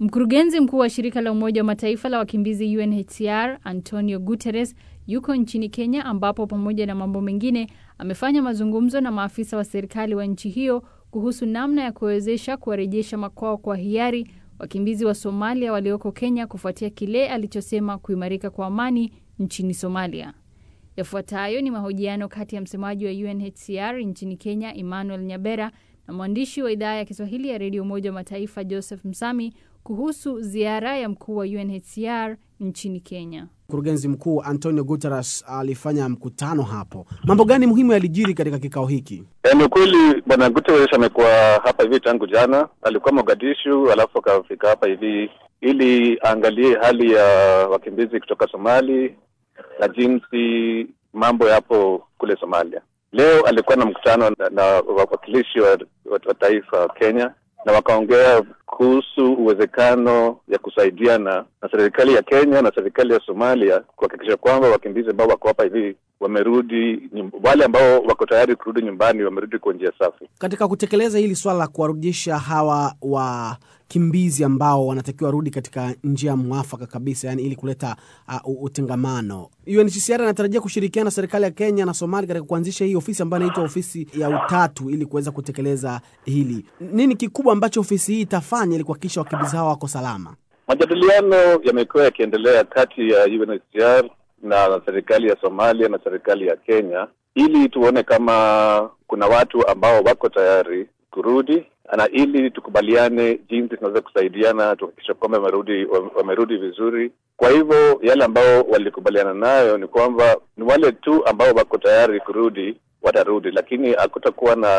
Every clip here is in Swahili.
Mkurugenzi mkuu wa shirika la Umoja wa Mataifa la wakimbizi UNHCR Antonio Guterres yuko nchini Kenya ambapo pamoja na mambo mengine amefanya mazungumzo na maafisa wa serikali wa nchi hiyo kuhusu namna ya kuwezesha kuwarejesha makwao kwa hiari wakimbizi wa Somalia walioko Kenya kufuatia kile alichosema kuimarika kwa amani nchini Somalia. Yafuatayo ni mahojiano kati ya msemaji wa UNHCR nchini Kenya Emmanuel Nyabera na mwandishi wa idhaa ya Kiswahili ya redio Umoja wa Mataifa Joseph Msami kuhusu ziara ya mkuu wa UNHCR nchini Kenya. Mkurugenzi mkuu Antonio Guterres alifanya mkutano hapo. Mambo gani muhimu yalijiri katika kikao hiki? E, ni ukweli bwana Guterres amekuwa hapa hivi tangu jana. Alikuwa Mogadishu, alafu akafika hapa hivi ili aangalie hali ya wakimbizi kutoka Somali na jinsi mambo yapo kule Somalia. Leo alikuwa na mkutano na, na wawakilishi wa, wa, wa taifa wa Kenya na wakaongea kuhusu uwezekano ya kusaidiana na serikali ya Kenya na serikali ya Somalia kuhakikisha kwamba wakimbizi ambao wako hapa hivi wamerudi, wale ambao wako tayari kurudi nyumbani wamerudi kwa njia safi. Katika kutekeleza hili swala la kuwarudisha hawa wakimbizi ambao wanatakiwa warudi katika njia mwafaka kabisa, yani ili kuleta uh, utengamano, UNHCR anatarajia kushirikiana na serikali ya Kenya na Somalia katika kuanzisha hii ofisi ambayo inaitwa ofisi ya utatu ili kuweza kutekeleza hili. Nini kikubwa ambacho ofisi hii itafanya ili kuhakikisha wakimbizi hawa wako salama? Majadiliano yamekuwa yakiendelea kati ya UNHCR na serikali ya Somalia na serikali ya Kenya ili tuone kama kuna watu ambao wako tayari kurudi na ili tukubaliane jinsi tunaweza kusaidiana tuhakikisha kwamba wamerudi wamerudi vizuri. Kwa hivyo yale ambao walikubaliana nayo ni kwamba ni wale tu ambao wako tayari kurudi watarudi, lakini hakutakuwa na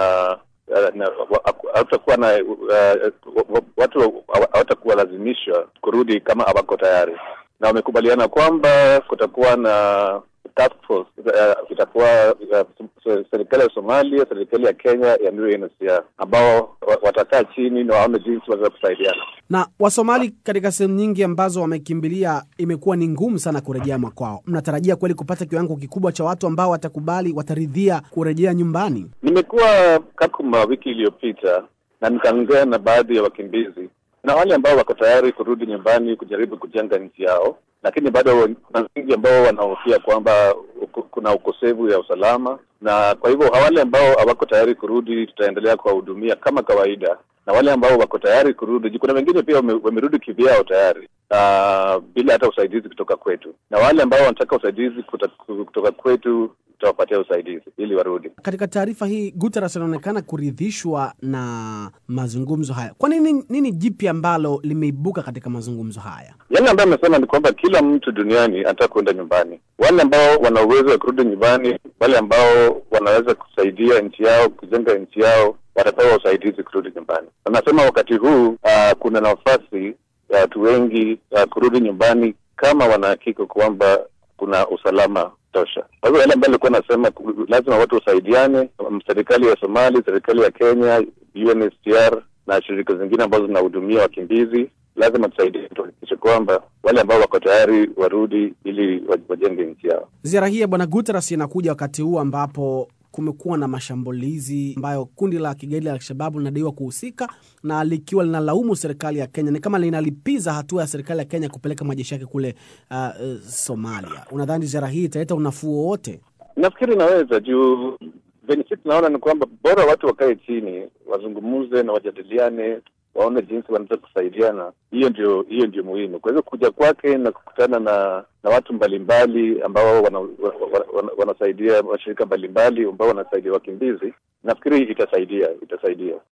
hawatakuwa na uh, watu hawatakuwa lazimishwa kurudi kama hawako tayari, na wamekubaliana kwamba kutakuwa na task force uh, itakuwa uh, serikali ya Somalia, serikali ya Kenya ya UNHCR ambao watakaa chini na waone jinsi wanaweza kusaidiana. Na Wasomali katika sehemu nyingi ambazo wamekimbilia, imekuwa ni ngumu sana kurejea makwao. Mnatarajia kweli kupata kiwango kikubwa cha watu ambao watakubali, wataridhia kurejea nyumbani? Nimekuwa Kakuma wiki iliyopita na nikaongea na baadhi ya wakimbizi na wale ambao wako tayari kurudi nyumbani kujaribu kujenga nchi yao, lakini bado kuna wengi ambao wanahofia kwamba kuna ukosefu ya usalama, na kwa hivyo wale ambao hawako tayari kurudi tutaendelea kuwahudumia kama kawaida, na wale ambao wako tayari kurudi, kuna wengine pia wamerudi kivyao tayari uh, bila hata usaidizi kutoka kwetu, na wale ambao wanataka usaidizi kutoka kwetu tutawapatia usaidizi ili warudi. Katika taarifa hii Guterres anaonekana kuridhishwa na mazungumzo haya. Kwa nini, nini jipya ambalo limeibuka katika mazungumzo haya? Yale ambayo amesema ni kwamba kila mtu duniani anataka kuenda nyumbani. Wale ambao wana uwezo wa kurudi nyumbani, wale ambao wanaweza kusaidia nchi yao, kujenga nchi yao, watapewa usaidizi kurudi nyumbani. Anasema wakati huu uh, kuna nafasi ya watu wengi uh, kurudi nyumbani kama wanahakika kwamba kuna usalama tosha. Kwa hivyo yale ambayo alikuwa anasema lazima watu wasaidiane, serikali ya Somali, serikali ya Kenya, UNHCR na shirika zingine ambazo zinahudumia wakimbizi, lazima tusaidie, tuhakikishe kwamba wale ambao wako tayari warudi ili wajenge nchi yao. Ziara hii ya Bwana Guterres inakuja wakati huu ambapo kumekuwa na mashambulizi ambayo kundi la kigaidi la Alshababu linadaiwa kuhusika na likiwa linalaumu serikali ya Kenya, ni kama linalipiza hatua ya serikali ya Kenya kupeleka majeshi yake kule uh, uh, Somalia. Unadhani ziara hii italeta unafuu wowote? Nafikiri inaweza juu venye sisi tunaona ni kwamba bora watu wakae chini wazungumuze na wajadiliane waone jinsi wanaweza kusaidiana. Hiyo ndio hiyo ndio muhimu. Kwa hivyo kuja kwake na kukutana na na watu mbalimbali ambao wana, wana, wana, wanasaidia mashirika mbalimbali ambao wanasaidia wakimbizi, nafikiri itasaidia itasaidia.